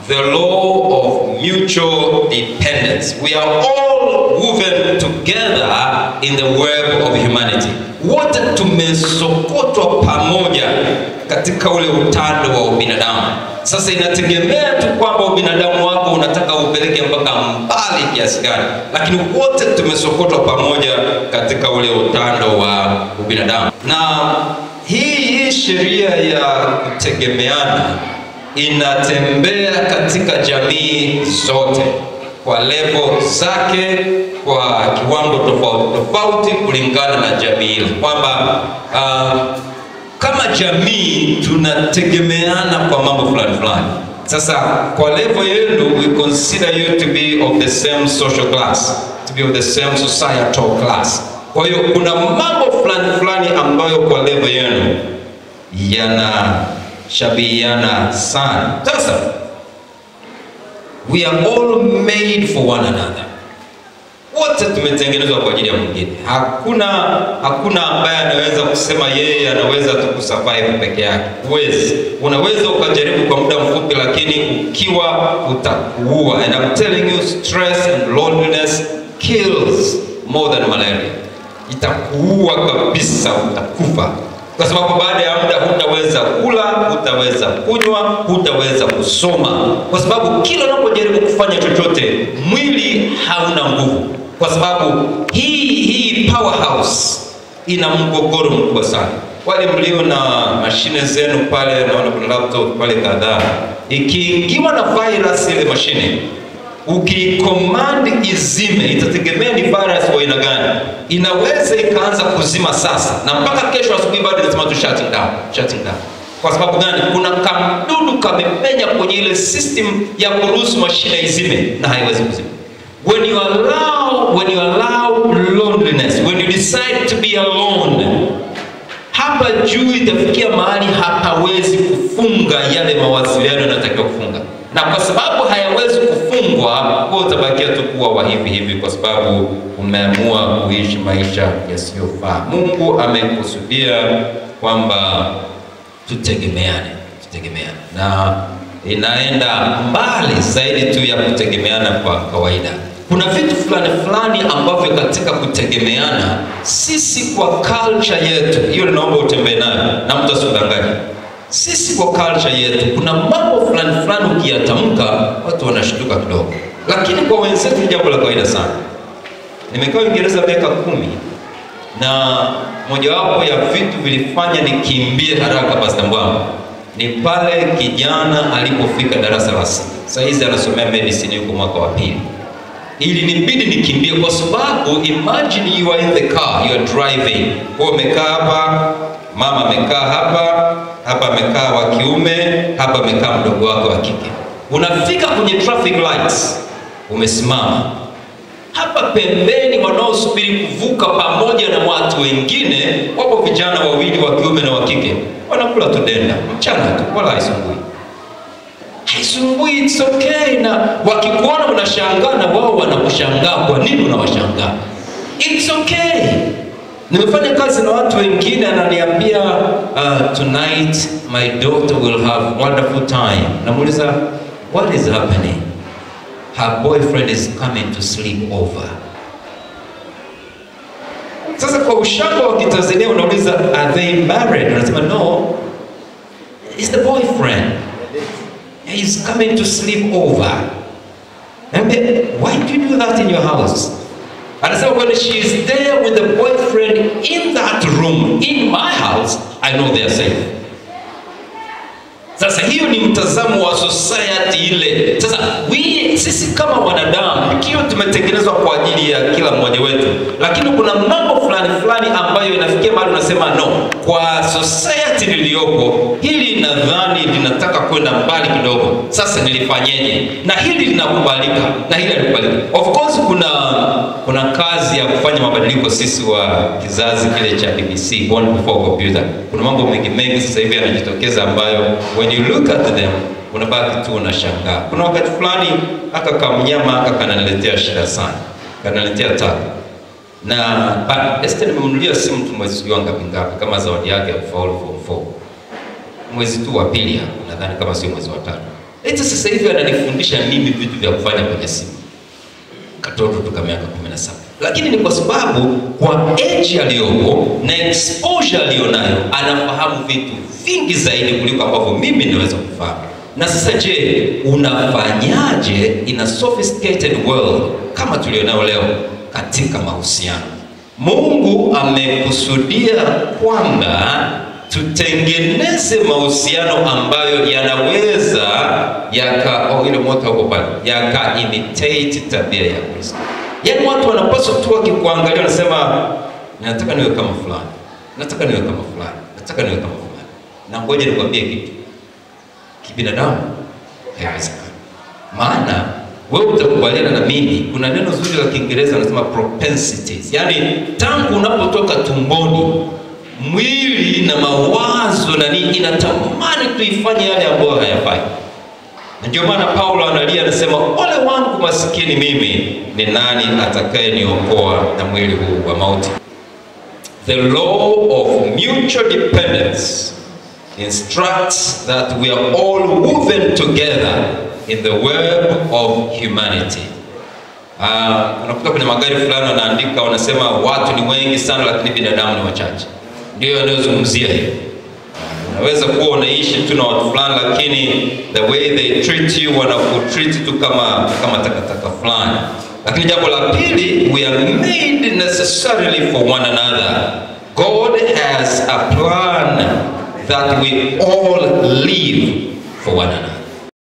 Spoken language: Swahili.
the law of mutual dependence. We are all woven together in the web of humanity. Wote tumesokotwa pamoja katika ule utando wa ubinadamu. Sasa inategemea tu kwamba ubinadamu wako unataka upeleke mpaka mbali kiasi gani, lakini wote tumesokotwa pamoja katika ule utando wa ubinadamu. Na hii hii sheria ya kutegemeana inatembea katika jamii zote kwa levo zake, kwa kiwango tofauti tofauti, kulingana na jamii ile, kwamba uh, kama jamii tunategemeana kwa mambo fulani fulani. Sasa kwa level yenu, we consider you to be of the same social class, to be of the same societal class. Kwa hiyo kuna mambo fulani fulani ambayo kwa level yenu yanashabihiana sana. Sasa we are all made for one another wote tumetengenezwa kwa ajili ya mwingine. Hakuna hakuna ambaye anaweza kusema yeye anaweza tu kusurvive peke yake. Huwezi. Unaweza ukajaribu kwa muda mfupi, lakini ukiwa utakuua. And I'm telling you, stress and loneliness kills more than malaria. Itakuua kabisa, utakufa kwa sababu baada ya muda hutaweza kula, hutaweza kunywa, hutaweza kusoma, kwa sababu kila unapojaribu kufanya chochote mwili hauna nguvu, kwa sababu hii hii powerhouse ina mgogoro mkubwa sana. Wale mlio na mashine zenu pale, naona kuna laptop pale kadhaa, ikiingiwa na virus ile mashine ukicommand izime, itategemea ni virus wa aina gani. Inaweza ikaanza kuzima sasa na mpaka kesho asubuhi bado inasema tu shutting down, shutting down. Kwa sababu gani? Kuna kamdudu kamepenya kwenye ile system ya kuruhusu mashine izime na haiwezi kuzima. When you allow, when you allow loneliness, when you decide to be alone, hapa juu itafikia mahali hapawezi kufunga yale mawasiliano yanayotakiwa kufunga, na kwa sababu hayawezi kufungwa, wewe utabakia tu kuwa wa hivi hivi, kwa sababu umeamua kuishi maisha yasiyofaa. Mungu amekusudia kwamba tutegemeane, tutegemeane, na inaenda mbali zaidi tu ya kutegemeana kwa kawaida. Kuna vitu fulani fulani ambavyo katika kutegemeana, sisi kwa culture yetu, hiyo naomba utembee nayo na mtu asidanganye. Sisi kwa culture yetu kuna mambo fulani fulani ukiyatamka watu wanashtuka kidogo, lakini kwa wenzetu ni jambo la kawaida sana. Nimekaa Uingereza miaka kumi na mojawapo ya vitu vilifanya nikimbie haraka Pastor Mbwambo ni pale kijana alipofika darasa la sita. Sasa hizi anasomea medicine yuko mwaka wa pili. Ili nibidi nikimbie kwa sababu imagine you are in the car, you are driving. Kwa umekaa hapa, mama amekaa hapa, hapa amekaa wa kiume, hapa amekaa mdogo wako wa kike. Unafika kwenye traffic lights, umesimama hapa pembeni, wanaosubiri kuvuka pamoja na watu wengine, wapo vijana wawili wa kiume na wa kike, wanakula tu denda mchana tu, wala haisumbui, haisumbui, it's okay. Na wakikuona unashangaa, na wao wanakushangaa. Kwa nini unawashangaa? It's okay. Nimefanya kazi na watu wengine, ananiambia uh, tonight my daughter will have wonderful time. Namuuliza what is happening? her boyfriend is coming to sleep over. Sasa kwa ushamba wa Kitanzania unauliza are they married? Unasema no, it's the boyfriend. He's coming to sleep over. And then, why do you do that in your house? Anasema when she is there with the boyfriend in that room, in my house, I know they are safe. Sasa hiyo ni mtazamo wa society ile. Sasa we, sisi kama wanadamu ikiwa tumetengenezwa kwa ajili ya kila mmoja wetu, lakini kuna mambo fulani fulani ambayo inafikia mahali unasema no, kwa society niliyopo hili nadhani linataka kwenda mbali kidogo. Sasa nilifanyeje? Na hili linakubalika na hili halikubalika. Of course kuna kuna kazi ya kufanya mabadiliko sisi wa kizazi kile cha BBC, born before computer. Kuna mambo mengi mengi sasa hivi yanajitokeza ambayo when you look at them unabaki tu unashangaa. Kuna wakati fulani aka kamnyama aka kananiletea shida sana, kananiletea tabu na ba- Esther nimemnunulia simu tu mwezi sijui ngapi ngapi kama zawadi yake ya kufaulu form 4 mwezi tu wa pili hapo nadhani kama sio mwezi wa tatu. eti sasa hivi ananifundisha mimi vitu vya kufanya kwenye simu katoto tuka miaka 17 lakini ni kwa sababu kwa age aliyopo na exposure aliyonayo anafahamu vitu vingi zaidi kuliko ambavyo mimi naweza kufahamu na sasa je unafanyaje in a sophisticated world kama tulionayo leo katika mahusiano mungu amekusudia kwamba tutengeneze mahusiano ambayo yanaweza yaka oh, ile moto huko pale yaka imitate tabia ya Kristo. Yaani watu wanapaswa tu wakikuangalia wanasema nataka niwe kama fulani, nataka niwe kama fulani, nataka niwe kama fulani. Na ngoja nikwambie kitu, kibinadamu haiwezekani, maana wewe utakubaliana na mimi, kuna neno zuri la Kiingereza wanasema propensities, yaani tangu unapotoka tumboni mwili na mawazo na nini inatamani tuifanye yale ambayo hayafai. Na ndio maana Paulo analia anasema, ole wangu masikini mimi, ni nani atakayeniokoa na mwili huu wa mauti? The law of mutual dependence instructs that we are all woven together in the web of humanity. Uh, unakuta kwenye magari fulani wanaandika wanasema watu ni wengi sana lakini binadamu ni wachache ndio yanayozungumzia hiyo. Unaweza kuwa unaishi tu na watu fulani, lakini the way they treat you wanakutreat tu kama kama takataka fulani. Lakini jambo la pili, we are made necessarily for one another. God has a plan that we all live for one another.